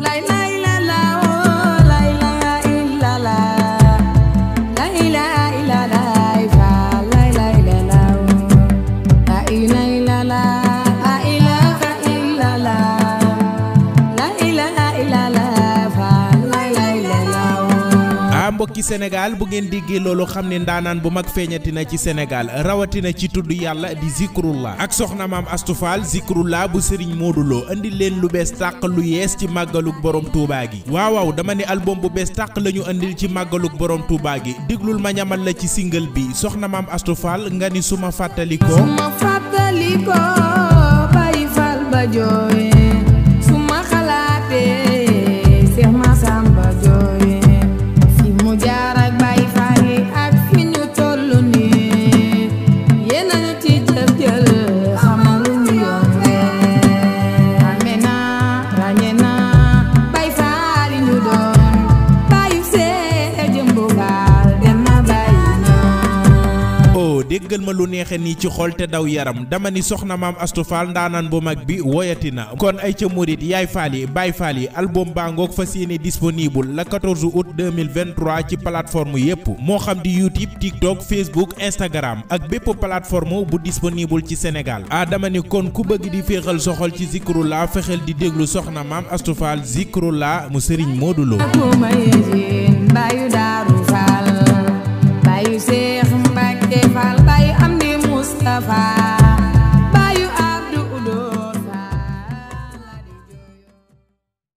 lay lay la la oh lay la illa la lay la illa la fa lay lay la la oh la lay la la la ilaha illa la la ilaha illa la fa lay lay la la oh ah mbokki Sénégal bu ngeen déggee loolu xam ne ndaanaan bu mag feeñati na ci Sénégal rawatina ci tudd yàlla di zikrullah ak soxna maam astufaal zikrullah bu sëriñ Modou Lo indi leen lu bees tàq lu yees ci màggaluk borom Touba gi waaw waaw dama ne album bu bees tàq la ñu indil ci màggaluk borom Touba gi déglul ma ñamal la ci single bi soxna maam astufaal nga ni suma fàttalikoo suma fàttaliko bàyyi fal ba jooy suma xalaatee Seex Masamba jooy fi mu jaar ak bàyyi fal yi ak fi ñu tollu nii yéen a ñu ci jëf jël xamalu ñu yombe ràññee naa ràññee naa bàyyi fal yi ñu doon bàyyi see jëmbu gaal dem na bàyyi ñoom oh déggal ma lu neexe nii ci xol te daw yaram dama ni soxna maam Astou Fall ndaanaan bu mag bi woyati na kon ay ca murit yaay faal yi baay faal yi album baa ngoog fas yéene disponible le 14 août 2023 ci plateforme yépp moo xam di YouTube TikTok Facebook Instagram ak bépp plateforme bu disponible ci Sénégal ah dama ni kon ku bëgg di féexal soxol ci Zikrullah fexeel di déglu soxna maam Astou Fall Zikrullah mu sëriñ Modou Lo Aku mayejin